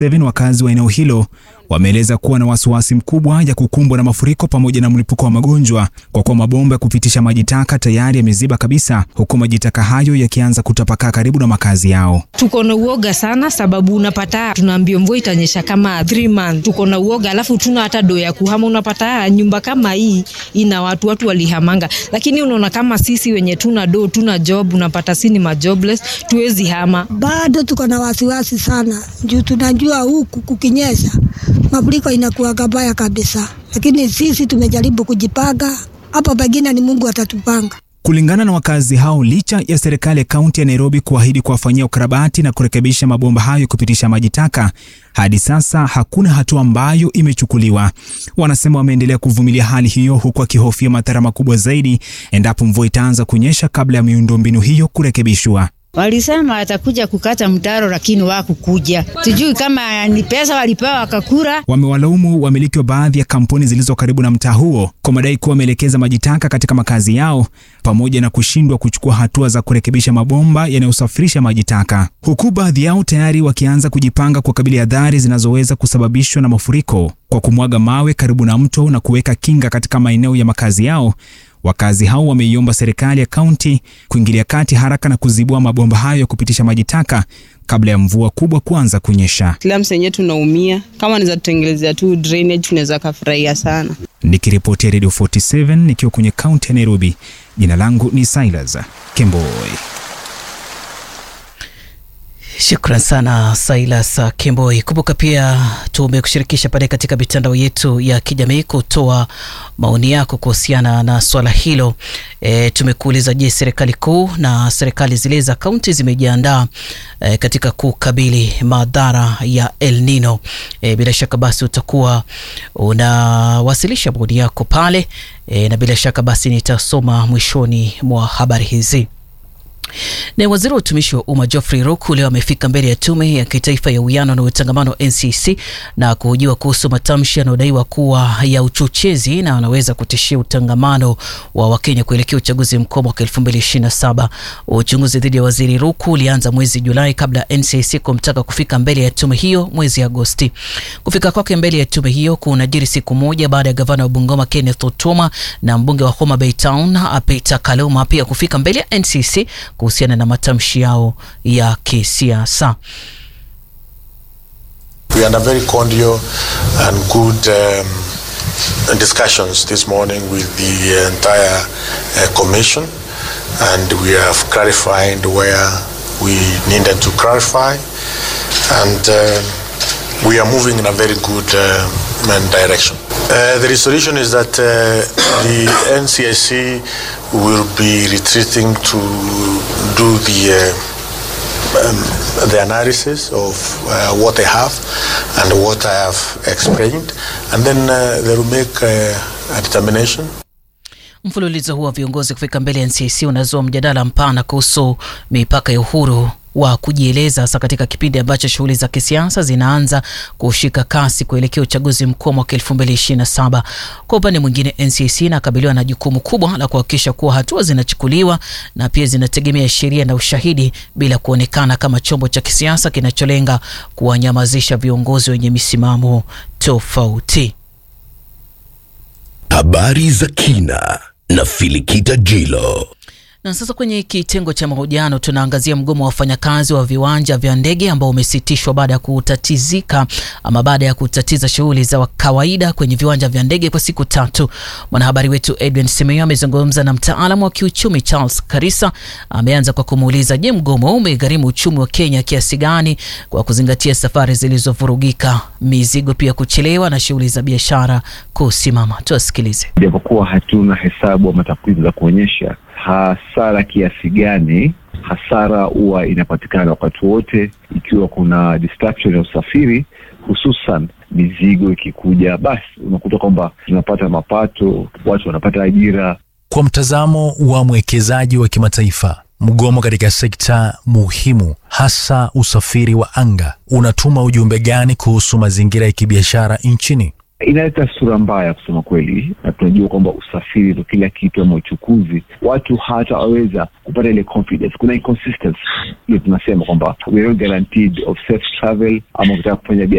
7 wakazi wa eneo hilo wameeleza kuwa na wasiwasi mkubwa ya kukumbwa na mafuriko pamoja na mlipuko wa magonjwa kwa kuwa mabomba ya kupitisha maji taka tayari yameziba kabisa, huku maji taka hayo yakianza kutapakaa karibu na makazi yao. Tuko na uoga sana, sababu unapata tunaambia mvua itanyesha kama 3 months. Tuko na uoga, alafu tuna hata do ya kuhama. Unapata nyumba kama hii ina watu watu walihamanga, lakini unaona kama sisi wenye tuna do tuna job, unapata si ni majobless, tuwezi hama. Bado tuko na wasiwasi sana juu tunajua huku kukinyesha mafuriko inakuwa kabaya kabisa, lakini sisi tumejaribu kujipanga. Hapo pengine ni Mungu atatupanga. Kulingana na wakazi hao, licha ya serikali ya kaunti ya Nairobi kuahidi kuwafanyia ukarabati na kurekebisha mabomba hayo kupitisha maji taka, hadi sasa hakuna hatua ambayo imechukuliwa. Wanasema wameendelea kuvumilia hali hiyo, huku akihofia madhara makubwa zaidi endapo mvua itaanza kunyesha kabla ya miundombinu hiyo kurekebishwa. Walisema atakuja kukata mtaro lakini wakukuja. Sijui kama ni pesa walipewa wakakura. Wamewalaumu wamiliki wa baadhi ya kampuni zilizo karibu na mtaa huo kwa madai kuwa wameelekeza maji taka katika makazi yao pamoja na kushindwa kuchukua hatua za kurekebisha mabomba yanayosafirisha maji taka, huku baadhi yao tayari wakianza kujipanga kukabili adhari zinazoweza kusababishwa na mafuriko kwa kumwaga mawe karibu na mto na kuweka kinga katika maeneo ya makazi yao. Wakazi hao wameiomba serikali ya kaunti kuingilia kati haraka na kuzibua mabomba hayo ya kupitisha maji taka kabla ya mvua kubwa kuanza kunyesha. Slums yenyewe tunaumia, kama naweza tutengelezea tu drainage tunaweza kafurahia sana. Nikiripotia Radio 47 nikiwa kwenye kaunti ya Nairobi, jina langu ni Silas Kemboi. Shukran sana Silas Kemboi. Kumbuka pia tumekushirikisha pale katika mitandao yetu ya kijamii kutoa maoni yako kuhusiana na swala hilo. E, tumekuuliza je, serikali kuu na serikali zile za kaunti zimejiandaa e, katika kukabili madhara ya El Nino? E, bila shaka basi utakuwa unawasilisha maoni yako pale e, na bila shaka basi nitasoma mwishoni mwa habari hizi. Na waziri wa utumishi wa umma Geoffrey Ruku leo amefika mbele ya tume ya kitaifa ya uwiano na utangamano NCC na kuhojiwa kuhusu matamshi yanayodaiwa kuwa ya uchochezi na wanaweza kutishia utangamano wa Wakenya kuelekea uchaguzi mkuu mwaka 2027. Uchunguzi dhidi ya waziri Ruku ulianza mwezi Julai kabla ya NCC kumtaka kufika mbele ya tume hiyo mwezi Agosti. Kufika kwake mbele ya tume hiyo kunajiri siku moja baada ya gavana wa Bungoma Kenneth Otuoma na mbunge wa Homa Bay Town Peter Kaluma pia kufika mbele ya NCC kuhusiana na matamshi yao ya kisiasa. We had a very cordial and good um, discussions this morning with the entire uh, commission and we have clarified where we needed to clarify and uh, we are moving in a very good uh, direction. Uh, the resolution is that uh, the NCIC will be retreating to do the uh, um, the analysis of uh, what they have and what I have explained, and then uh, they will make uh, a determination. Mfululizo huu wa viongozi kufika mbele ya NCC unazua mjadala mpana kuhusu mipaka ya uhuru wa kujieleza hasa katika kipindi ambacho shughuli za kisiasa zinaanza kushika kasi kuelekea uchaguzi mkuu mwaka 2027. Kwa upande mwingine, NCC inakabiliwa na jukumu kubwa la kuhakikisha kuwa hatua zinachukuliwa na pia zinategemea sheria na ushahidi bila kuonekana kama chombo cha kisiasa kinacholenga kuwanyamazisha viongozi wenye misimamo tofauti. Habari za kina na Filikita Jilo. Na sasa kwenye kitengo cha mahojiano tunaangazia mgomo wa wafanyakazi wa viwanja vya ndege ambao umesitishwa baada ya kutatizika ama baada ya kutatiza shughuli za kawaida kwenye viwanja vya ndege kwa siku tatu. Mwanahabari wetu Edwin Semeyo amezungumza na mtaalamu wa kiuchumi Charles Karisa. Ameanza kwa kumuuliza, je, mgomo umegharimu uchumi wa Kenya kiasi gani kwa kuzingatia safari zilizovurugika, mizigo pia kuchelewa na shughuli za biashara kusimama? Tuwasikilize. Japokuwa hatuna hesabu ama takwimu za kuonyesha hasara kiasi gani hasara huwa inapatikana wakati wote, ikiwa kuna distraction ya usafiri, hususan mizigo ikikuja, basi unakuta kwamba tunapata mapato, watu wanapata ajira. Kwa mtazamo wa mwekezaji wa kimataifa, mgomo katika sekta muhimu, hasa usafiri wa anga, unatuma ujumbe gani kuhusu mazingira ya kibiashara nchini? inaleta sura mbaya kusema kweli, na tunajua kwamba usafiri ndo kila kitu ama uchukuzi, watu hatawaweza kupata ile confidence. Kuna inconsistency ile tunasema kwamba we are not guaranteed of safe travel, ama ukitaka kufanya